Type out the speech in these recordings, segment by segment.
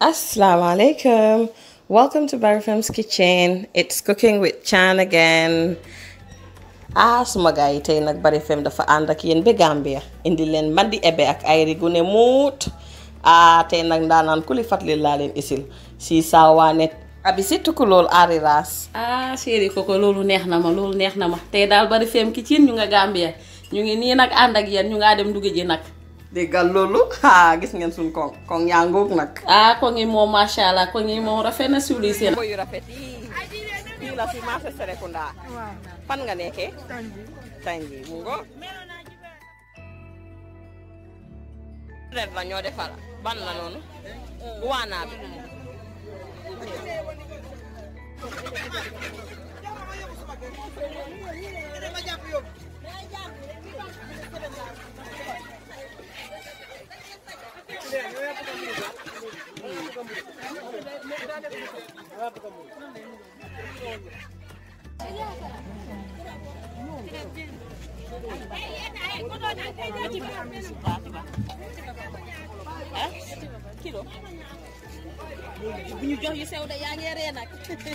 Assalamu alaikum. Welcome to Barry Fem's Kitchen. It's cooking with Chan again. ah suma gars yi tey nag Barry Fem dafa ànd ak yéen ba Gambia indi leen mandi ebe ak ay rigune muut ah tey nag ndaanaan kuli fatli laa leen isil si saawaane abi si tukulool aari raas ah chéri koko loolu neex na ma loolu neex na ma tey daal Barry Fem Kitchen ñu nga Gambia ñu ngi nii nag ànd ak yéen ñu ngaa dem dugg ji nag déggal loolu ah gis ngeen suñ koŋ koŋ yaa ngoog nag ah ko ngi moom macha allah ko ngi moom rafet na civilisé na yu rafet yi fii la si marché Serekunda fan nga nekkee Tanji mu ngo ren la ñoo defar ban la noonu waanaa bi bu ñu jox yu sew de yaa ngi ree nag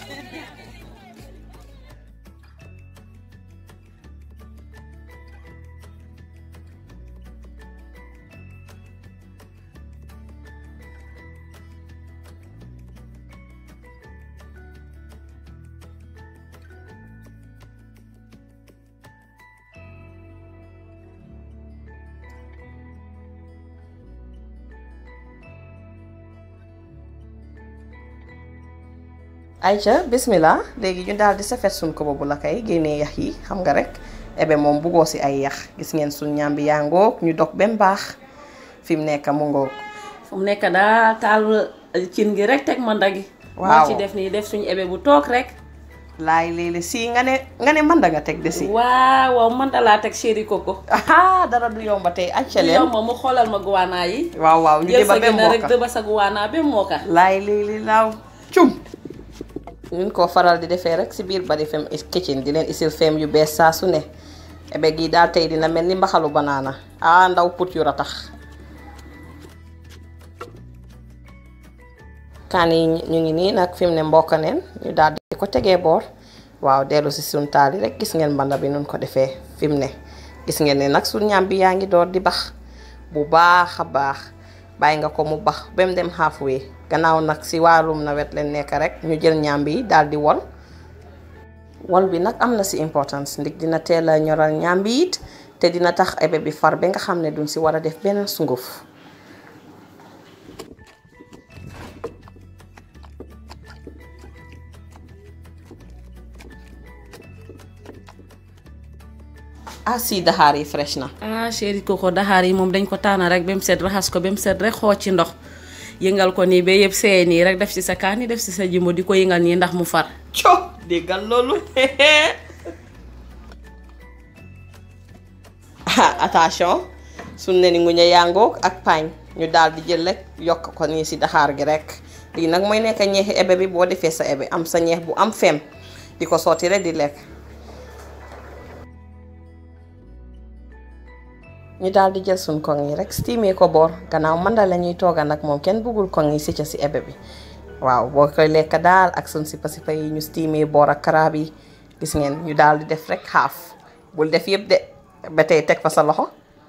ayca bismillah léegi ñu daal di safet suñ ko boobu la kay génnee yax yi xam nga rek ebe moom buggoo si ay yax gis ngeen suñ ñambi yaa ngoog ñu dog bem baax fi mu nekk mu ngoog fu mu nekk daal taal cin gi rek teg ma ndagi Waaw. moo ci def nii def suñu ebe bu toog rek laay léeg-léeg si nga ne nga ne mën da nga teg de si waaw waaw man da laa teg chéri koko ah dara du yomba tey acca yow leen ma mu xoolal ma guwaanaa yi waaw waaw ñu jël deba sa bem gën rek mbokka dëba sa guwaanaa ba mooka laay léeg-léeg laaw cum ñun koo faral di defee rek si biir Barry Fem Kitchen di leen isil fem yu bees saa su ne ebe gi daal tey dina mel ni mbaxalu banaana ah ndaw put yu ratax kaan yi ñu ngi nii nag fi mu ne mbokk neen ñu daal di ko tegee boor waaw dellu si suñ taal yi rek gis ngeen mbanda bi nun ko defee fi mu ne gis ngeen ne nag suñ ñam bi yaa ngi door di bax bu baax a baax bàyyi nga ko mu bax ba mu dem halfway gannaaw nag si wàllum nawet leen nekk rek ñu jël ñam bi daal di wol wol bi nag am na si importance ndig dina teel a ñoral ñam bi it te dina tax ebe bi far ba nga xam ne duñ si war a def benn sunguf ah si daxaar yi fresh na ah chéri koko daxaar yi moom dañ ko taana rek ba mu set raxas ko ba mu set rek xooj ci ndox yëngal ko nii ba yëpp seey nii rek def ci sa kaani def ci sa jimbo di ko yëngal nii ndax mu far co déggal loolu ah attention suñ ne ni nguña yàngoog ak paañ ñu daal di jël rek yokk ko nii si daxaar gi rek lii nag mooy nekk ñeexi ebe bi boo defee sa ebe am sa ñeex bu am fem di ko sotti rek di lekk ñu daal di jël suñ koŋ yi rek steamé ko boor gannaaw manda la ñuy tooga nag moom kenn bëggul koŋ yi si ca si ebe bi waaw boo koy lekk daal ak suñ sipa sipa yi ñu steamé boor ak karaab yi gis ngeen ñu daal di def rek xaaf bul def yëpp de ba tey teg fa sa loxo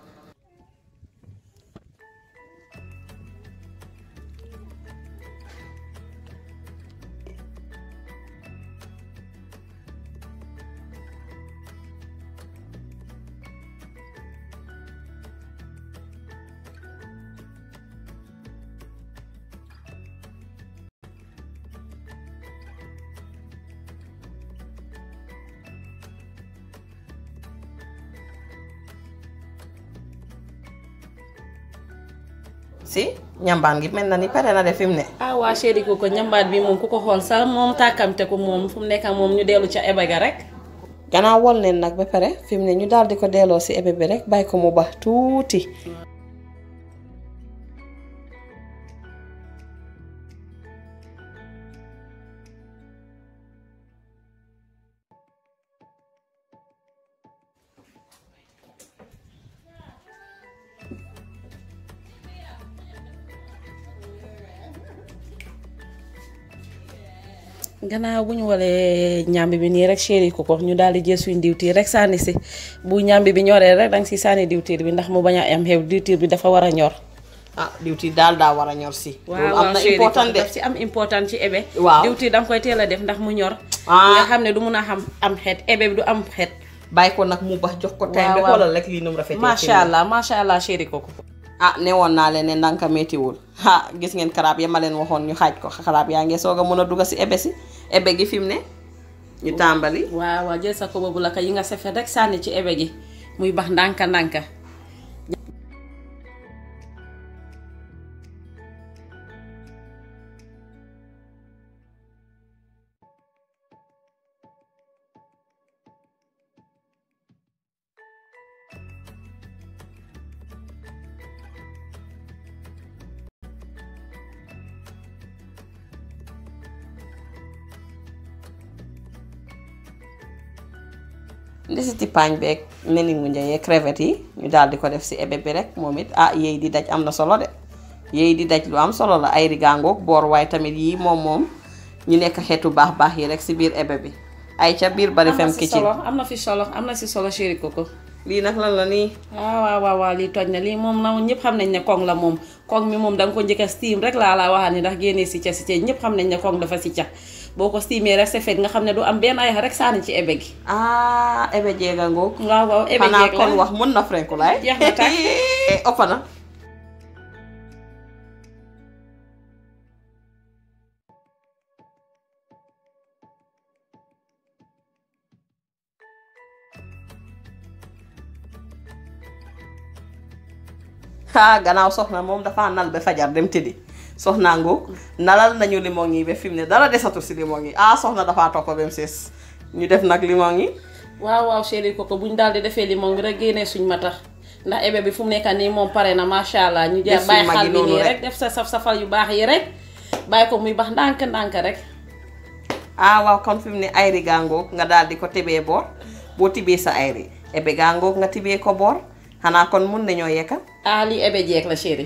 si ñambaan gi mel na ni pare na de fi mu ne ah waa chéri koko ñambaat bi moom ku ko xool sax moom tàkkamte ko moom fu mu nekk moom ñu dellu ca ebe ga rek gannaaw wol neen nag ba pare fi mu ne ñu daal di ko delloo si ebe bi rek bàyyi ko mu bax tuuti gannaaw bu ñu walee ñàmbi bi nii rek chéri ko ko ñu daal di jël suñ diwtiir rek sànni si bu ñàmbi bi ñoree rek danga si sànni diwtiir bi ndax mu bañ a am xew diwtiir bi dafa war a ñor ah diwtiir daal daa war a ñor si. loolu am na chéri ko important de. daf si am important ci ebe Waaw. diwtiir danga koy teel a def ndax mu ñor Ah. nga xam ne du mun a xam am xeet ebe bi du am xeet bàyyi ko nag mu bax jox ko time bi waaw. xoolal rek lii nu mu rafetee. macha allah macha allah chéri ko ko ah ne woon naa leen ne ndànk méttiwul ah gis ngeen karaab ya ma leen waxoon ñu xaaj ko karaab yaa ngi soog a mën a dugg si ebe si ebe gi fi mu ne ñu tàmbali. waaw waaw jël sa ko boobu la ka yi nga safet rek sànni ci ebe gi muy bax ndànka ndànka ndesiti paañ beeg neni mu njëyee crevette yi ñu daal di ko def si ebe bi rek moom it ah yéy di daj am na solo de yéy di daj lu am solo la ay rigaangoog boor waaye tamit yii moom moom ñu nekk xeetu baax baax yi rek si biir ebe bi ay ca biir bari fem am na si kitchen solo am na fi solo am na si solo chéri koko lii nag lan la nii waaw waaw waaw waaw lii toj na lii moom na ñëpp xam nañ ne koŋ la moom koŋ mi moom da nga ko njëkk a steam rek laa la waxaat ni ndax génnee si ca si ca ñëpp xam nañ ne koŋ dafa si ca boo ko steamee rek c'est fait nga xam ne du am benn ay rek sànni ci ebe gi ah ebe jeega ngoog waaw waaw ebe xanaa jeeg la kon wax mën na frenku laay Jeex na tàkk. ëpp na ah gannaaw soxna moom dafa nal ba fajar dem tëddi soxnaa ngoog nalal nañu limon yi ba fi mu ne dara desatu si limon yi ah soxna dafa topp ba mu sees ñu def nag limon yi waaw waaw chéri koko bu ñu daal di defee limon bi rek génnee suñ matax ndax ebe bi fu mu nekk nii moom pare na macha allah ñu Def jaar suñ bàyyi mag yi xal bi noonu nii rek. rek def sa saf safal yu baax yi rek bàyyi ko muy bax ndànk ndànk rek ah waaw kon fi mu ne ayri gaa ngoog nga daal di ko tibee boor boo tibee sa ayri ebe gaa ngoog nga tibee ko boor xanaa kon mun nañoo yekka ah lii ebe jeeg la chéri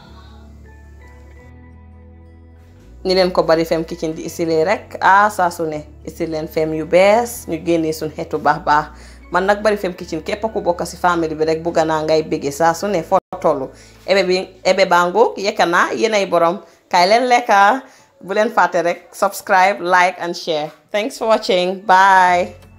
ni leen ko bari fem kitchen di isilee rek ah saa su ne isil leen fem yu bees ñu génnee suñ xeetu baax baax man nag bari fem kitchen képp ku bokk si famille bi rek bugga naa ngay béggee saa su ne foo tollu ebe bi ebe baa ngoog yekka naa yéenay borom kaay leen lekka bu leen fàtte rek subscribe like and share thanks for watching bye